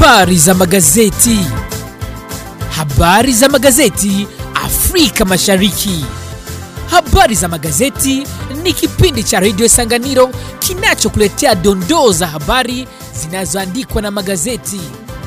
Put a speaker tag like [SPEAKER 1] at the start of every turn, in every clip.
[SPEAKER 1] Habari za magazeti. Habari za magazeti Afrika Mashariki. Habari za magazeti ni kipindi cha redio Sanganiro kinachokuletea dondoo za habari zinazoandikwa na magazeti.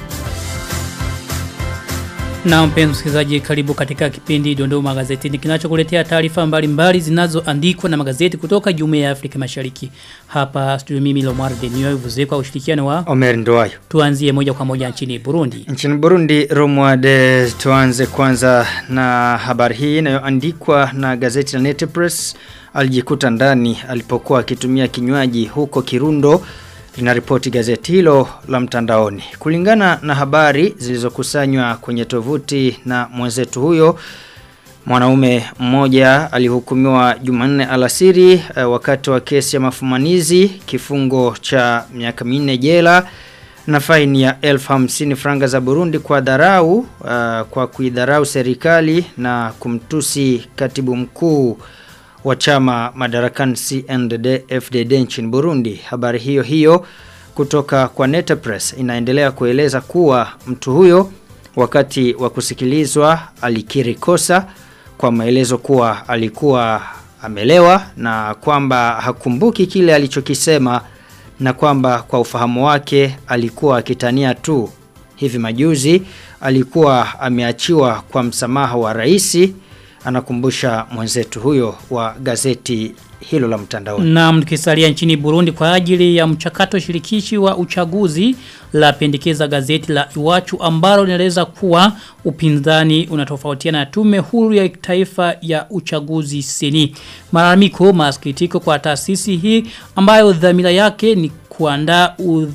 [SPEAKER 2] Na mpenzi msikilizaji karibu katika kipindi Dondoo Magazetini kinachokuletea taarifa mbalimbali zinazoandikwa na magazeti kutoka Jumuiya ya Afrika Mashariki. Hapa studio mimi Lomar Denio vuze kwa ushirikiano wa
[SPEAKER 3] Omer Ndoayo.
[SPEAKER 2] tuanzie moja kwa moja nchini Burundi.
[SPEAKER 3] Nchini Burundi, Romwade, tuanze kwanza na habari hii inayoandikwa na gazeti la Nete Press. Alijikuta ndani alipokuwa akitumia kinywaji huko Kirundo linaripoti gazeti hilo la mtandaoni. Kulingana na habari zilizokusanywa kwenye tovuti na mwenzetu huyo, mwanaume mmoja alihukumiwa Jumanne alasiri eh, wakati wa kesi ya mafumanizi kifungo cha miaka minne jela na faini ya elfu hamsini franga za Burundi kwa dharau uh, kwa kuidharau serikali na kumtusi katibu mkuu wa chama madarakani CNDD FDD nchini Burundi. Habari hiyo hiyo kutoka kwa Neta Press inaendelea kueleza kuwa mtu huyo wakati wa kusikilizwa alikiri kosa kwa maelezo kuwa alikuwa amelewa na kwamba hakumbuki kile alichokisema na kwamba kwa ufahamu wake alikuwa akitania tu. Hivi majuzi alikuwa ameachiwa kwa msamaha wa raisi anakumbusha mwenzetu huyo wa gazeti hilo la mtandaoni.
[SPEAKER 2] Na mkisalia nchini Burundi kwa ajili ya mchakato shirikishi wa uchaguzi la pendekeza gazeti la Iwachu ambalo linaeleza kuwa upinzani unatofautiana na tume huru ya taifa ya uchaguzi seni. Malalamiko masikitiko kwa taasisi hii ambayo dhamira yake ni kuandaa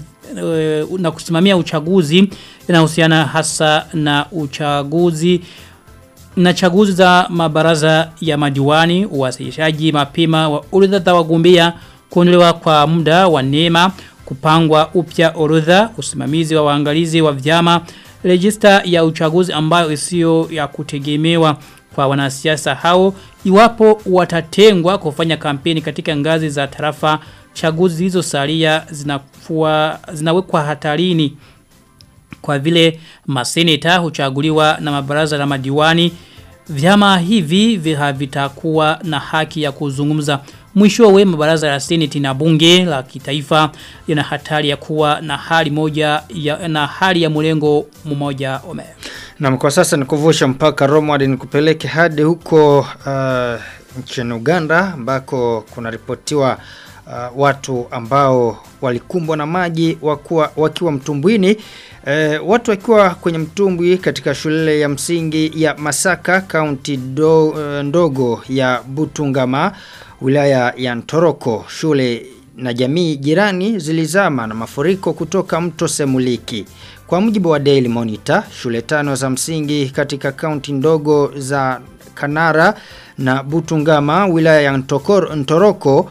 [SPEAKER 2] na kusimamia uchaguzi inahusiana hasa na uchaguzi na chaguzi za mabaraza ya madiwani, uwasilishaji mapema wa orodha za wagombea, kuondolewa kwa muda wa neema, kupangwa upya orodha, usimamizi wa waangalizi wa vyama, rejista ya uchaguzi ambayo isiyo ya kutegemewa kwa wanasiasa hao iwapo watatengwa kufanya kampeni katika ngazi za tarafa chaguzi hizo salia zinafua zinawekwa hatarini kwa vile maseneta huchaguliwa na mabaraza la madiwani vyama hivi havitakuwa na haki ya kuzungumza mwishowe mabaraza la seneti na bunge la kitaifa yana hatari ya kuwa na hali moja ya, na hali ya mlengo mmoja ome
[SPEAKER 3] na kwa sasa nikuvusha mpaka Roma hadi nikupeleke hadi huko uh, nchini Uganda ambako kuna ripotiwa uh, watu ambao walikumbwa na maji wakiwa, wakiwa mtumbwini e, watu wakiwa kwenye mtumbwi katika shule ya msingi ya Masaka kaunti do, uh, ndogo ya Butungama wilaya ya Ntoroko shule na jamii jirani zilizama na mafuriko kutoka mto Semuliki kwa mujibu wa Daily Monitor shule tano za msingi katika kaunti ndogo za Kanara na Butungama wilaya ya Ntokor, Ntoroko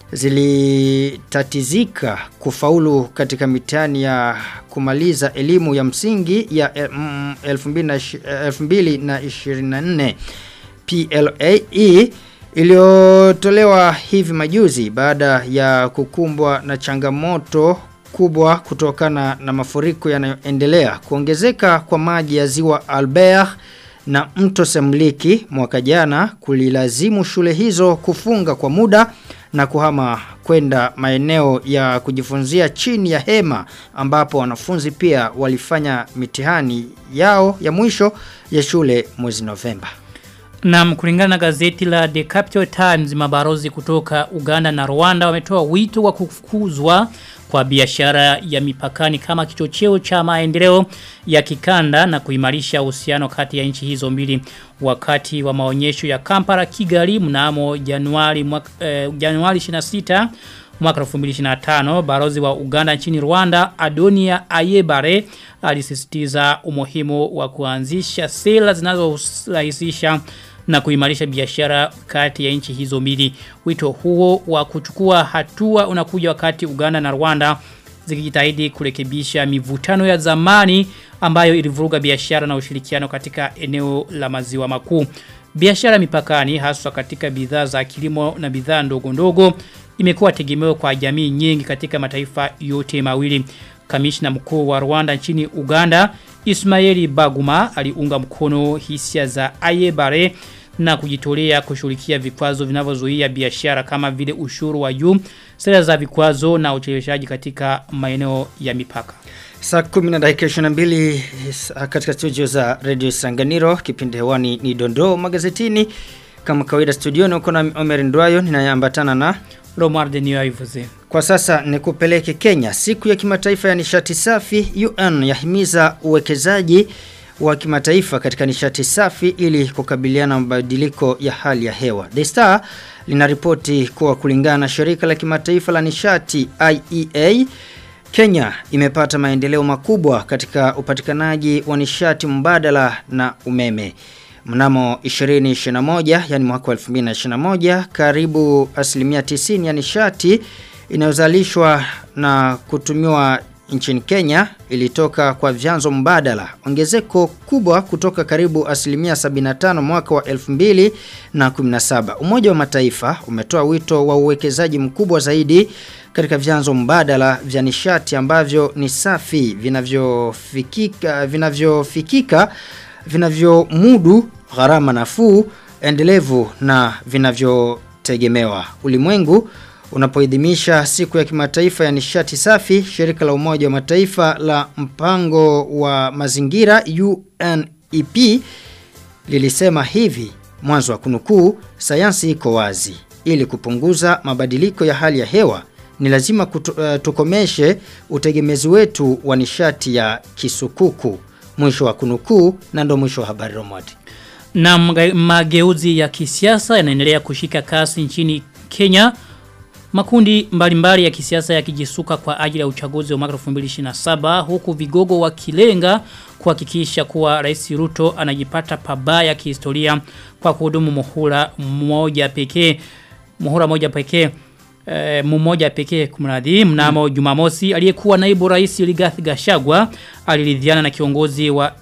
[SPEAKER 3] zilitatizika kufaulu katika mitihani ya kumaliza elimu ya msingi ya mm, 2024 PLAE iliyotolewa hivi majuzi baada ya kukumbwa na changamoto kubwa kutokana na mafuriko yanayoendelea kuongezeka kwa maji ya ziwa Albert na mto Semliki mwaka jana kulilazimu shule hizo kufunga kwa muda na kuhama kwenda maeneo ya kujifunzia chini ya hema ambapo wanafunzi pia walifanya mitihani yao ya mwisho ya shule mwezi Novemba.
[SPEAKER 2] Na kulingana na gazeti la The Capital Times mabarozi kutoka Uganda na Rwanda wametoa wito wa kufukuzwa kwa biashara ya mipakani kama kichocheo cha maendeleo ya kikanda na kuimarisha uhusiano kati ya nchi hizo mbili wakati wa maonyesho ya Kampala Kigali mnamo Januari mwaka, eh, Januari 26 mwaka 2025 barozi wa Uganda nchini Rwanda Adonia Ayebare alisisitiza umuhimu wa kuanzisha sera zinazorahisisha na kuimarisha biashara kati ya nchi hizo mbili. Wito huo wa kuchukua hatua unakuja wakati Uganda na Rwanda zikijitahidi kurekebisha mivutano ya zamani ambayo ilivuruga biashara na ushirikiano katika eneo la maziwa makuu. Biashara mipakani haswa katika bidhaa za kilimo na bidhaa ndogo ndogo imekuwa tegemeo kwa jamii nyingi katika mataifa yote mawili. Kamishna mkuu wa Rwanda nchini Uganda Ismaili Baguma aliunga mkono hisia za Ayebare na kujitolea kushughulikia vikwazo vinavyozuia biashara kama vile ushuru wa juu, sera za vikwazo na ucheleweshaji katika maeneo ya mipaka.
[SPEAKER 3] Saa 10 na dakika 22 sa- katika studio za Radio Sanganiro kipindi hewani ni Dondoo magazetini kama kawaida studioni uko na Omer Ndwayo ninayeambatana na
[SPEAKER 2] Romar de Niyoivuze.
[SPEAKER 3] Kwa sasa ni kupeleke Kenya. Siku ya kimataifa ya nishati safi UN yahimiza uwekezaji wa kimataifa katika nishati safi ili kukabiliana na mabadiliko ya hali ya hewa. The Star linaripoti kuwa kulingana na shirika la kimataifa la nishati IEA Kenya imepata maendeleo makubwa katika upatikanaji wa nishati mbadala na umeme. Mnamo 2021, yani mwaka wa 2021, karibu asilimia 90 ya nishati inayozalishwa na kutumiwa nchini Kenya ilitoka kwa vyanzo mbadala. Ongezeko kubwa kutoka karibu asilimia 75 mwaka wa 2017. Umoja wa Mataifa umetoa wito wa uwekezaji mkubwa zaidi katika vyanzo mbadala vya nishati ambavyo ni safi vinavyofikika vinavyofikika vinavyomudu gharama nafuu endelevu na vinavyotegemewa. Ulimwengu unapoidhimisha siku ya kimataifa ya nishati safi, shirika la Umoja wa Mataifa la mpango wa mazingira UNEP lilisema hivi mwanzo wa kunukuu, sayansi iko wazi. Ili kupunguza mabadiliko ya hali ya hewa, ni lazima kutu, uh, tukomeshe utegemezi wetu wa nishati ya kisukuku. Mwisho wa kunukuu na ndo mwisho wa habari Romati.
[SPEAKER 2] Na mga- mageuzi ya kisiasa yanaendelea kushika kasi nchini Kenya. Makundi mbalimbali ya kisiasa yakijisuka kwa ajili ya uchaguzi wa mwaka 2027 huku vigogo wakilenga kuhakikisha kuwa Rais Ruto anajipata pabaya kihistoria kwa kuhudumu muhula mmoja pekee muhula moja pekee e, mmoja pekee kumradhi mnamo Jumamosi aliyekuwa naibu rais Rigathi Gachagua aliridhiana na kiongozi wa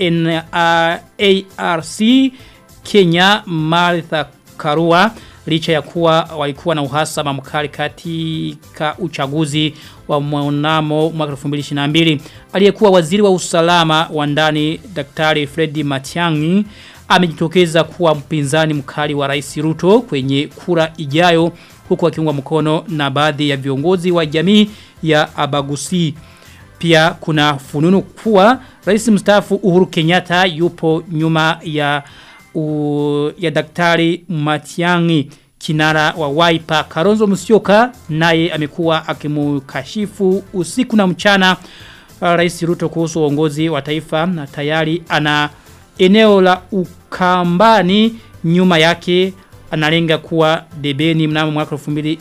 [SPEAKER 2] NRARC Kenya Martha Karua licha ya kuwa walikuwa na uhasama mkali katika uchaguzi wa mwanamo mwaka 2022 aliyekuwa waziri wa usalama wa ndani Daktari Freddy Matiang'i amejitokeza kuwa mpinzani mkali wa Rais Ruto kwenye kura ijayo huku akiungwa mkono na baadhi ya viongozi wa jamii ya Abagusi pia kuna fununu kuwa rais mstaafu Uhuru Kenyatta yupo nyuma ya u, ya daktari Matiangi kinara wa Wiper Karonzo Musyoka naye amekuwa akimukashifu usiku na mchana uh, rais Ruto kuhusu uongozi wa taifa na tayari ana eneo la Ukambani nyuma yake analenga kuwa debeni mnamo mwaka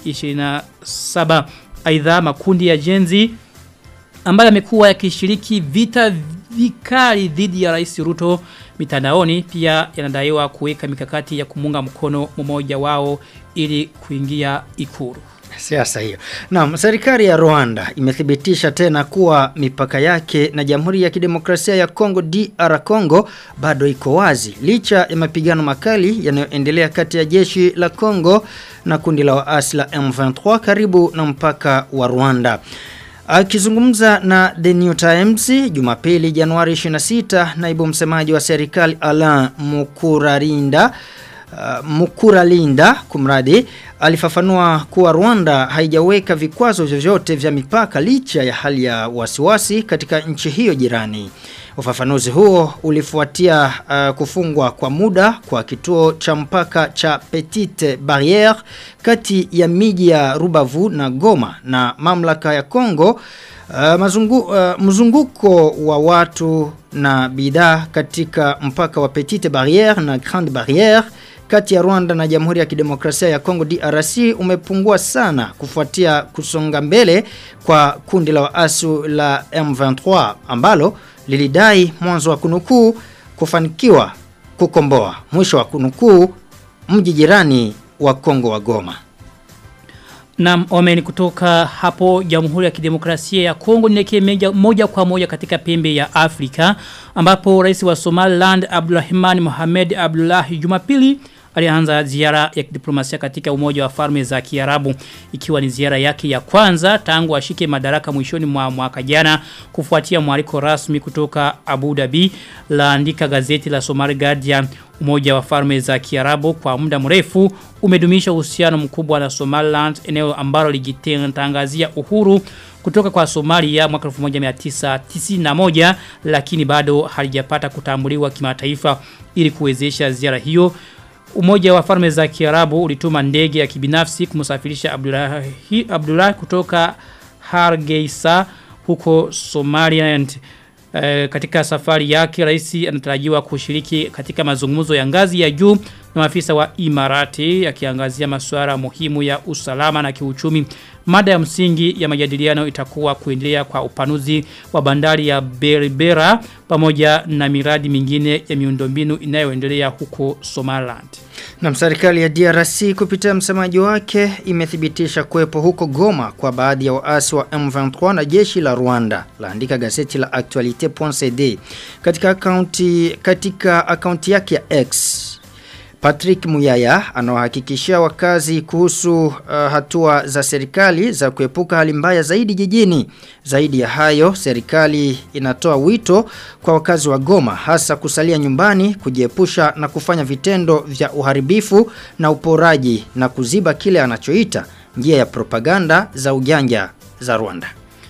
[SPEAKER 2] 2027 aidha makundi ya jenzi ambayo yamekuwa yakishiriki vita vikali dhidi ya Rais Ruto mitandaoni pia yanadaiwa kuweka mikakati ya kumunga mkono mmoja wao ili kuingia ikuru.
[SPEAKER 3] Siasa hiyo. Naam, serikali ya Rwanda imethibitisha tena kuwa mipaka yake na Jamhuri ya Kidemokrasia ya Kongo DR Congo bado iko wazi licha ya mapigano makali yanayoendelea kati ya jeshi la Kongo na kundi la waasi la M23 karibu na mpaka wa Rwanda. Akizungumza na The New Times Jumapili Januari 26 naibu msemaji wa serikali Alain Mukurarinda Uh, Mukuralinda kumradi alifafanua kuwa Rwanda haijaweka vikwazo vyovyote vya mipaka licha ya hali ya wasiwasi katika nchi hiyo jirani. Ufafanuzi huo ulifuatia uh, kufungwa kwa muda kwa kituo cha mpaka cha Petite Barriere kati ya miji ya Rubavu na Goma na mamlaka ya Kongo Uh, mazungu, uh, mzunguko wa watu na bidhaa katika mpaka wa Petite Barriere na Grande Barriere kati ya Rwanda na Jamhuri ya Kidemokrasia ya Kongo DRC umepungua sana kufuatia kusonga mbele kwa kundi la waasi la M23 ambalo lilidai mwanzo wa kunukuu kufanikiwa kukomboa mwisho wa kunukuu mji jirani wa Kongo wa Goma.
[SPEAKER 2] Na omen kutoka hapo Jamhuri ya Kidemokrasia ya Kongo nielekee moja kwa moja katika pembe ya Afrika ambapo rais wa Somaliland Abdulrahman Mohamed Abdullahi Jumapili alianza ziara ya diplomasia katika umoja wa farme za Kiarabu ikiwa ni ziara yake ya kwanza tangu ashike madaraka mwishoni mwa mwaka jana kufuatia mwaliko rasmi kutoka Abu Dhabi laandika gazeti la Somali Guardian Umoja wa Falme za Kiarabu kwa muda mrefu umedumisha uhusiano mkubwa na Somaliland eneo ambalo lijitangazia uhuru kutoka kwa Somalia mwaka 1991 lakini bado halijapata kutambuliwa kimataifa ili kuwezesha ziara hiyo Umoja wa Falme za Kiarabu ulituma ndege ya kibinafsi kumsafirisha Abdullah Abdullah kutoka Hargeisa huko Somaliland. E, katika safari yake rais anatarajiwa kushiriki katika mazungumzo ya ngazi ya juu na maafisa wa Imarati yakiangazia masuala muhimu ya usalama na kiuchumi. Mada ya msingi ya majadiliano itakuwa kuendelea kwa upanuzi wa bandari ya Berbera pamoja na miradi mingine ya miundombinu inayoendelea huko Somaliland.
[SPEAKER 3] Na serikali ya DRC kupitia msemaji wake imethibitisha kuwepo huko Goma kwa baadhi ya waasi wa M23 na jeshi la Rwanda. Laandika gazeti la Actualite.cd katika akaunti katika akaunti yake ya X. Patrick Muyaya anawahakikishia wakazi kuhusu uh, hatua za serikali za kuepuka hali mbaya zaidi jijini. Zaidi ya hayo, serikali inatoa wito kwa wakazi wa Goma hasa kusalia nyumbani, kujiepusha na kufanya vitendo vya uharibifu na uporaji na kuziba kile anachoita njia ya propaganda za ujanja za Rwanda.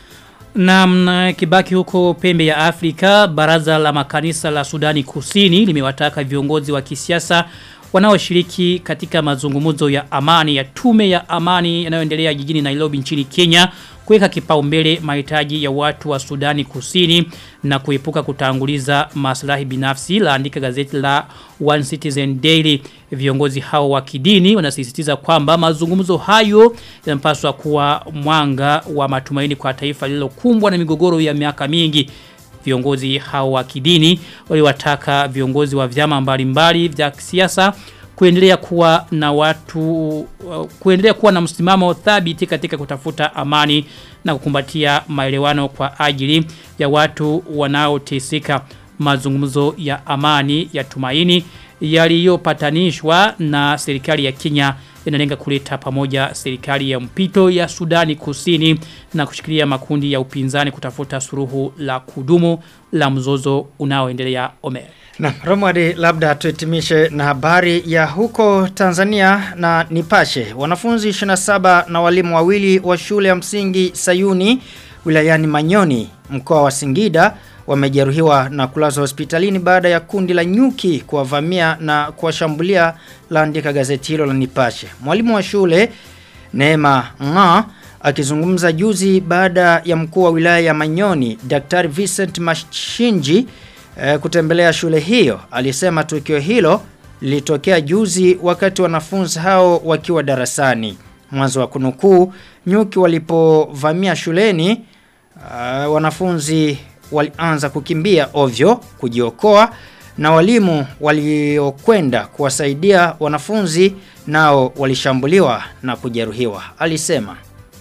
[SPEAKER 2] Na kibaki huko pembe ya Afrika, baraza la makanisa la Sudani Kusini limewataka viongozi wa kisiasa wanaoshiriki katika mazungumzo ya amani ya tume ya amani yanayoendelea jijini Nairobi nchini Kenya kuweka kipaumbele mahitaji ya watu wa Sudani Kusini na kuepuka kutanguliza maslahi binafsi laandika gazeti la One Citizen Daily viongozi hao wa kidini wanasisitiza kwamba mazungumzo hayo yanapaswa kuwa mwanga wa matumaini kwa taifa lililokumbwa na migogoro ya miaka mingi viongozi hao wa kidini waliwataka viongozi wa vyama mbalimbali vya kisiasa kuendelea kuwa na watu kuendelea kuwa na msimamo thabiti katika kutafuta amani na kukumbatia maelewano kwa ajili ya watu wanaoteseka mazungumzo ya amani ya tumaini yaliyopatanishwa na serikali ya Kenya yanalenga kuleta pamoja serikali ya mpito ya Sudani Kusini na kushikilia makundi ya upinzani kutafuta suruhu la kudumu la mzozo unaoendelea Omer.
[SPEAKER 3] Na Romwadi labda tuhitimishe na habari ya huko Tanzania na Nipashe. Wanafunzi 27 na walimu wawili wa shule ya msingi Sayuni wilayani Manyoni mkoa wa Singida wamejeruhiwa na kulazwa hospitalini baada ya kundi la nyuki kuwavamia na kuwashambulia laandika gazeti hilo la Nipashe. Mwalimu wa shule Neema Nga akizungumza juzi baada ya mkuu wa wilaya ya Manyoni Daktari Vincent Mashinji e, kutembelea shule hiyo alisema tukio hilo lilitokea juzi wakati wanafunzi hao wakiwa darasani. Mwanzo wa kunukuu nyuki walipovamia shuleni uh, wanafunzi walianza kukimbia ovyo kujiokoa na walimu waliokwenda kuwasaidia wanafunzi nao walishambuliwa na kujeruhiwa alisema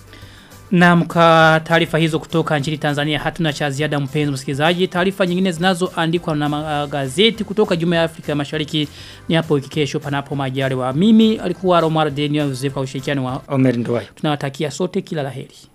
[SPEAKER 2] na mka taarifa hizo kutoka nchini Tanzania hatuna cha ziada mpenzi msikilizaji. Taarifa nyingine zinazoandikwa na magazeti kutoka Jumuiya ya Afrika Mashariki ni hapo wiki kesho panapo majaliwa. Mimi alikuwa Romar Daniel Joseph kwa ushirikiano wa
[SPEAKER 3] Omer Ndwai.
[SPEAKER 2] Tunawatakia sote kila laheri.